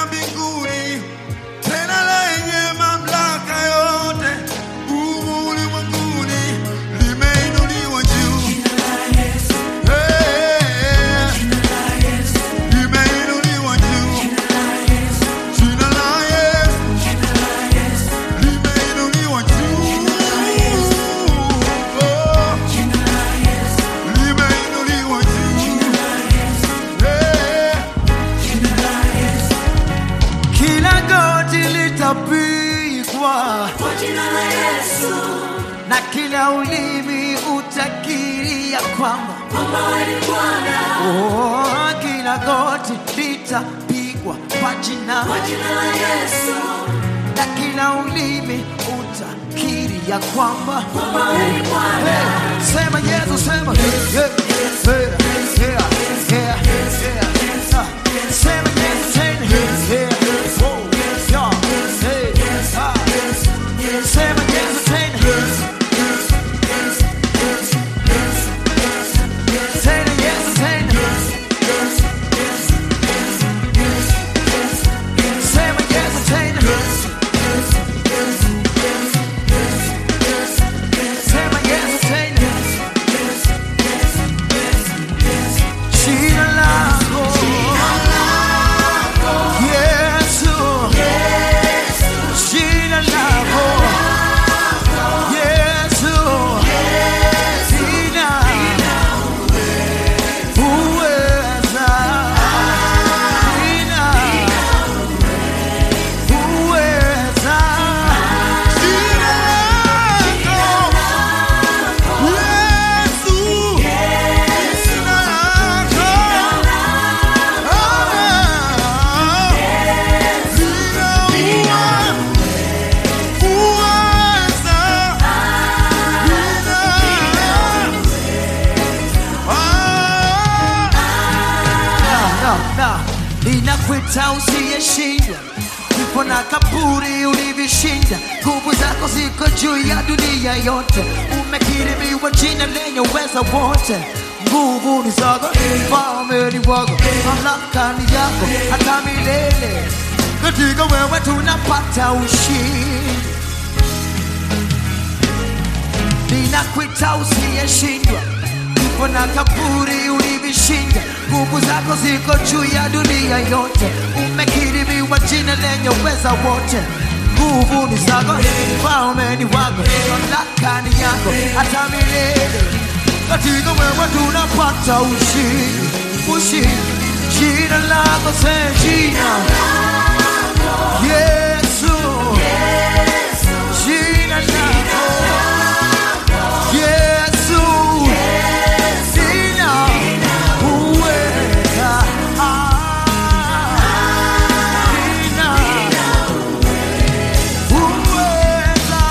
na mbinguni, tena lenye mamlaka yote humu ulimwenguni, limeinuliwa juu. Eh, limeinuliwa juu. Jina la Yesu limeinuliwa juu. Oh, limeinuliwa juu. Eh, kila goti litapigwa Kwa jina la Yesu, na kila ulimi utakiri ya kwamba kwamba wewe ni Bwana. oh, kila goti litapigwa kwa jina Kwa jina la Yesu, na kila ulimi utakiri ya kwamba kwamba wewe ni Bwana. Hey, sema Yesu, sema yeah, yeah, yeah, yeah, yeah, yeah. Ah, sema Yesu tena yeah, yeah, oh, yeah, hey, ah. Sema Yesu tena Tena Yesu tena Sema Yesu tena Sema Yesu tena Jina lako Yesu Jina lako Yesu Jina Uweza Jina Uweza jina lako Yesu, jina lako Ah, lina uweza, na, na, ninakwita usiyeshindwa kifo na kaburi ulivishinda nguvu zako ziko juu ya dunia yote umekirimiwa jina lenye uweza wote nguvu ni zako falme ni wako mamlaka ni yako hata milele katika wewe tunapata ushindi ninakwita usiyeshindwa kifo na kaburi ulivishinda nguvu zako ziko juu ya dunia yote umekirimiwa jina lenye uweza wote nguvu ni zako falme ni wako mamlaka ni yako hata milele katika wewe tunapata ushindi ushindi jina lako se jina yesu jina lako yesu jina uweza Ah, jina uweza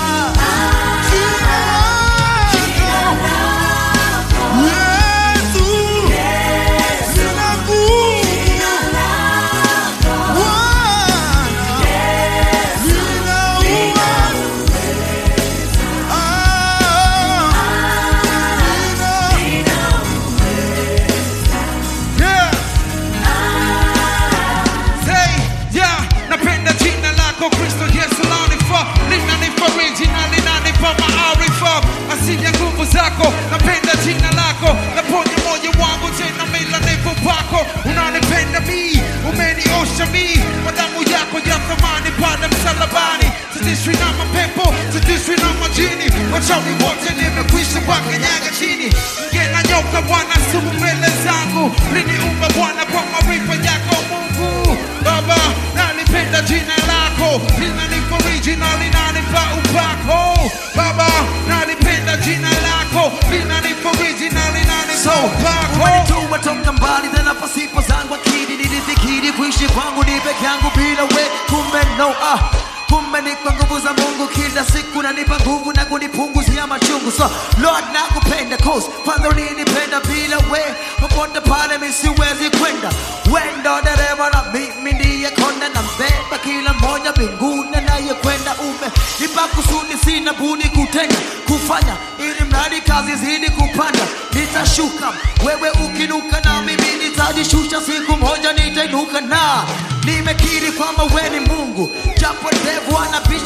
napenda jina lako kristo yesu lanifaa linanifariji na linanipa maarifa asili ya nguvu zako napenda jina lako naponya moyo wangu tena mila nipo pako unanipenda mi umeniosha mi kwa damu yako ya thamani pale msalabani sitishwi na mapepo sitishwi na majini wachawi wote nimekwisha wakanyaga chini nge na nyoka bwana sumu mbele zangu liniumba bwana kwa maarifa yako mungu baba nalipenda jina lako linanifariji na linanipa upako baba nalipenda jina lako linanifariji na linanipa So, upako umenituma toka mbali tena pasipo zangu akili nilifikiri kuishi kwangu ni peke yangu bila we kumbe no ah kumbe ni kwa nguvu za mungu kila siku nanipa nguvu na kunipunguzia machungu so lord nakupenda cause father ulinipenda bila we popote pale mi siwezi kwenda wendo dereva na mimi ndiye konda na mbeba kila mmoja mbinguni anayekwenda ume nipa kusudi sina budi kutenda kufanya ili mradi kazi zidi kupanda nitashuka wewe ukinuka na mimi nitajishusha siku moja nitainuka na nimekiri kwa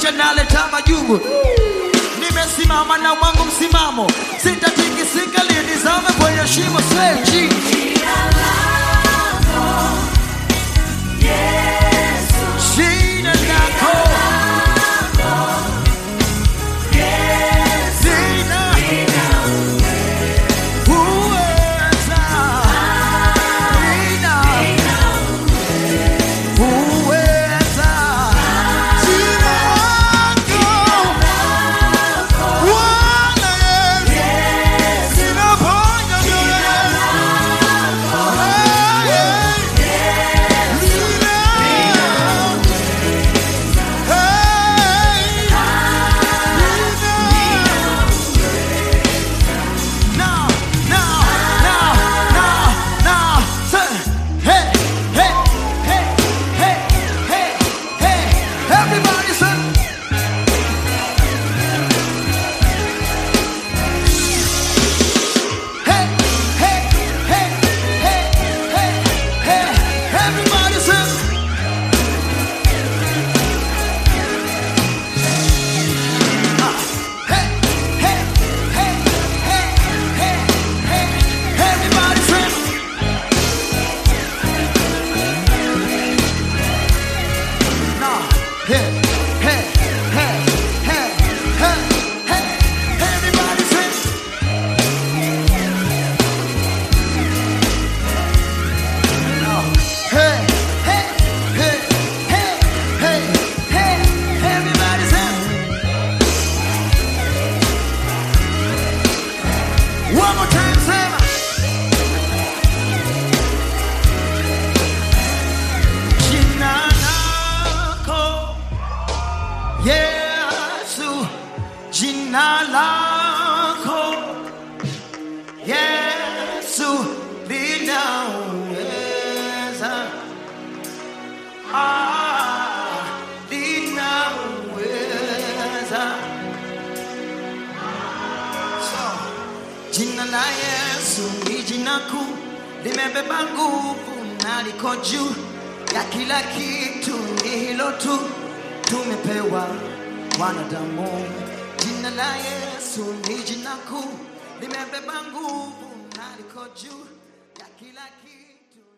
maisha naleta majungu nimesimama na wangu msimamo sitatikisika linizame kwenye shimo seji Jina lako Yesu, shina lako Yesu, sina uweza sina uweza Jina lako Bwana Yesu linaponya mioyo yetu. Now, now, now, now, now, say, hey, hey, hey, hey, hey, hey, everybody say. Hey, hey, hey, hey, hey, hey, everybody say. Hey, hey, hey, hey, hey, hey, everybody say. Now, hey, hey, hey, hey, hey, hey, everybody say. Now, hey, hey, hey, hey, hey, hey, everybody say. One more time, Sam. Jina lako Yesu, jina lako Yesu linaweza, ah, linaweza. So, Jina la Yesu ni jina kuu, limebeba nguvu na liko juu ya kila kitu, ni hilo tu tumepewa wanadamu. Jina la Yesu ni jina kuu, limebeba nguvu na liko juu ya kila kitu.